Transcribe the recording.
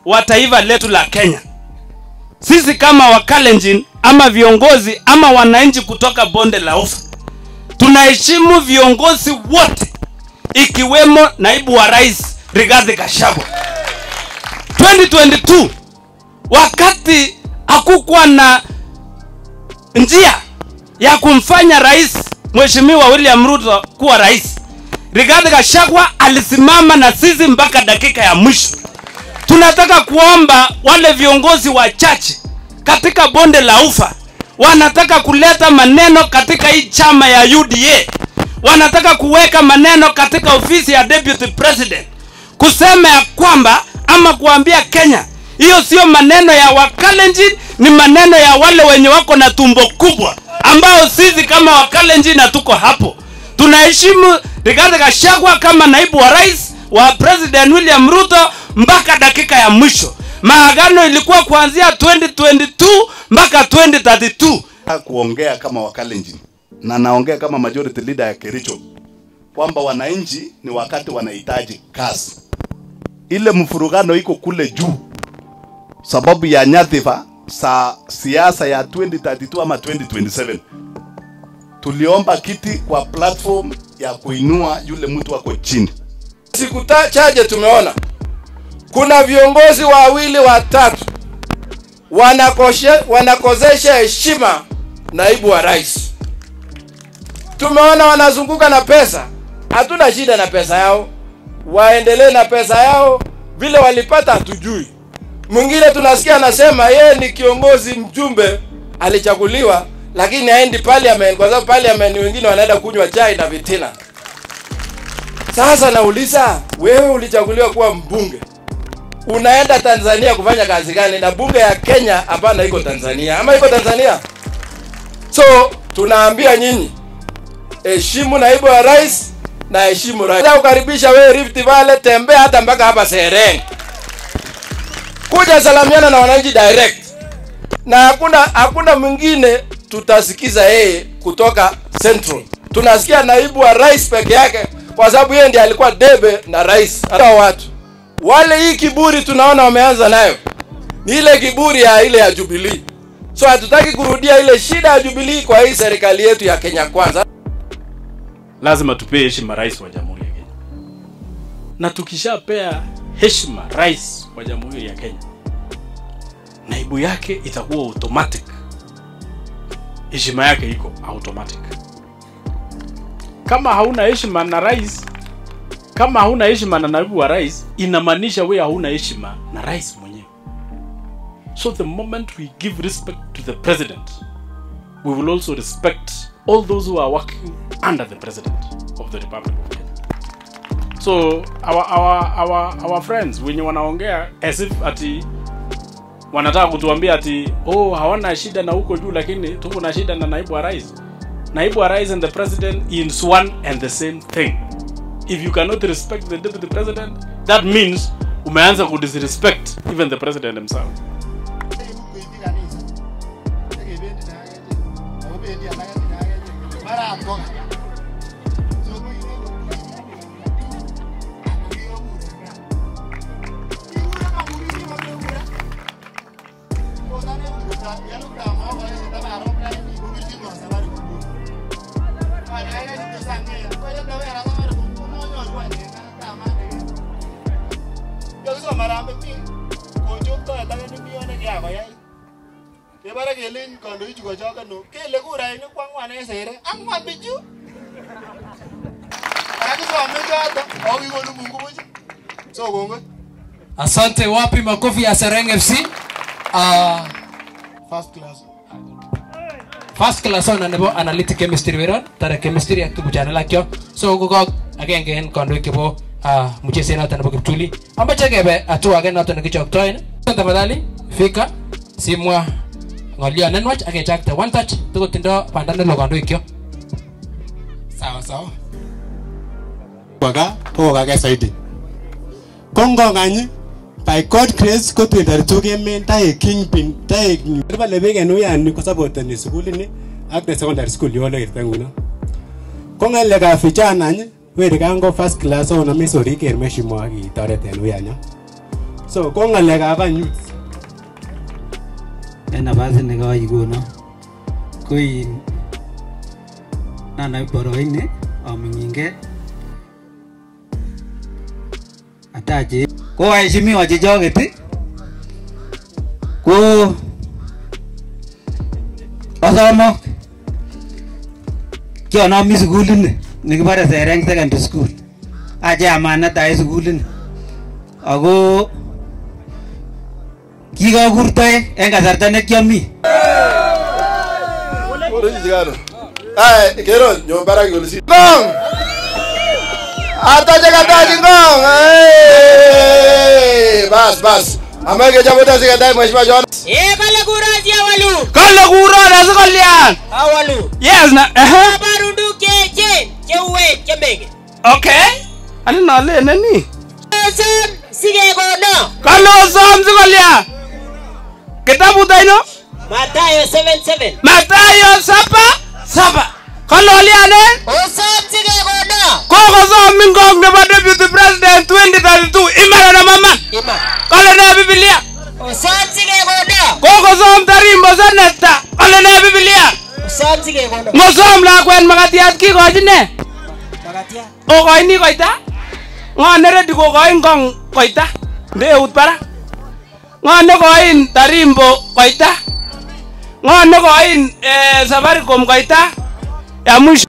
wa taifa letu la Kenya. Sisi kama Wakalenjin ama viongozi ama wananchi kutoka bonde la Ufa tunaheshimu viongozi wote ikiwemo naibu wa rais Rigathi Gachagua. 2022 wakati hakukuwa na njia ya kumfanya rais Mheshimiwa William Ruto kuwa rais, Rigathi Gachagua alisimama na sisi mpaka dakika ya mwisho. Tunataka kuomba wale viongozi wachache katika bonde la Ufa wanataka kuleta maneno katika hii chama ya UDA, wanataka kuweka maneno katika ofisi ya deputy president, kusema ya kwamba ama kuambia Kenya hiyo sio maneno ya Wakalenjin, ni maneno ya wale wenye wako na tumbo kubwa, ambao sisi kama Wakalenjin hatuko hapo. Tunaheshimu Rigathi Gachagua kama naibu wa rais wa President William Ruto mpaka dakika ya mwisho. Maagano ilikuwa kuanzia 2022 mpaka 2032. kuongea kama Wakalenjin na naongea kama majority leader ya Kericho kwamba wananchi ni wakati wanahitaji kazi. Ile mfurugano iko kule juu sababu ya nyadhifa za siasa ya 2032 ama 2027. Tuliomba kiti kwa platform ya kuinua yule mtu wako chini. Siku ta- chache tumeona kuna viongozi wawili watatu wanakoshe, wanakozesha heshima naibu wa rais. Tumeona wanazunguka na pesa, hatuna shida na pesa yao, waendelee na pesa yao vile walipata, hatujui. Mwingine tunasikia anasema yeye ni kiongozi mjumbe, alichaguliwa lakini haendi parliament kwa sababu parliament wengine wanaenda kunywa chai na vitina. Sasa nauliza wewe, ulichaguliwa kuwa mbunge, unaenda Tanzania kufanya kazi gani? Na bunge ya Kenya hapana, iko Tanzania ama iko Tanzania? So tunaambia nyinyi, heshimu naibu wa rais na heshimu rais. Nataka kukaribisha wewe Rift Valley, tembea hata mpaka hapa Sereng, kuja salamiana na wananchi direct, na hakuna hakuna mwingine tutasikiza yeye kutoka Central. Tunasikia naibu wa rais peke yake, kwa sababu yeye ndiye alikuwa debe na rais. Hata watu wale, hii kiburi tunaona wameanza nayo ni ile kiburi ya ile ya Jubilee. So hatutaki kurudia ile shida ya Jubilee kwa hii serikali yetu ya Kenya Kwanza. lazima tupee heshima rais wa jamhuri ya Kenya, na tukishapea heshima rais wa jamhuri ya Kenya, naibu yake itakuwa automatic, heshima yake iko automatic. Kama hauna heshima na rais, kama hauna heshima na naibu wa rais, inamaanisha wewe hauna heshima na rais mwenyewe. So the moment we give respect to the president, we will also respect all those who are working under the president of the republic of Kenya. So our our our our friends wenye wanaongea as if ati wanataka kutuambia ati oh hawana shida na huko juu lakini tuko na shida na naibu wa rais. Naibu wa rais and the president is one and the same thing. If you cannot respect the deputy president, that means umeanza kudisrespect even the president himself. Kebare kelen kandoichu kochokono kele kurainik kwangwan en sere angwan bichu kakisome choto ako kikonu Mungu buch so kongoi Asante, wapi makofi ya Sereng FC? Uh, first class first class ona nebo analytic chemistry weron tare chemistry ak tuguchan alak kyok so ko kok agenge en kandoik chebo uh, mcheset noton nebo kiptuli amache kebe hatua age noton nekichoktoen tafadhali fika simwa ng'olyo nenwach ak kechakte one touch tukotindo banda nelo kandoik kyok sawa sawa kwa gaa kokokake zaidi ko ngokany by God grace ko 2032 kemen taek kingpin taek kibale biik en uyani kosapoteni sukulini ak the secondary school yole kerta nguno ko ng'alekab vijana any weri kango first class onome sorik ker mheshimiwa kitoret en uyanyo so ko ng'alekab any youth en nafasit nekakikono ko in nanai boroini aming'inge atache ko waheshimiwa chechoket ii, ko osomok kionomi sukulini nekibore Sereng Secondary School ache amanet ai sukulini ako kikakur toek en kasarta nekiami Ore sigaro. Ai, kero nyo barak yole si. Ngong. Ata jaga taji ngong. Eh, bas bas. Amage jamuta sikadai mheshimiwa John. Eh, kale kurazi awalu. kale kurona sikolyan Awalu. yes na ehe Kabarudu keche cheuwe chembege. okay ani nalene ni Oson sikekono. kale osom sikolyan kitabut aino Mathayo 77. matayo saba saba kale olyanen Oson sikekono. kokosom ingong nebo deputy president 2032 imara na maman Ima. kale ne bibilia Oson sikekono. kokosom tarimbo seneta kale ne bibilia Oson sikekono. ngosom lakwet makatiat kikochi ne Makatia. okoini koita ng'o neredi kokoin kong koita nde eut barak ng'o nekoin tarimbo koita ng'o nekoin eh, safaricom koita ya mwisho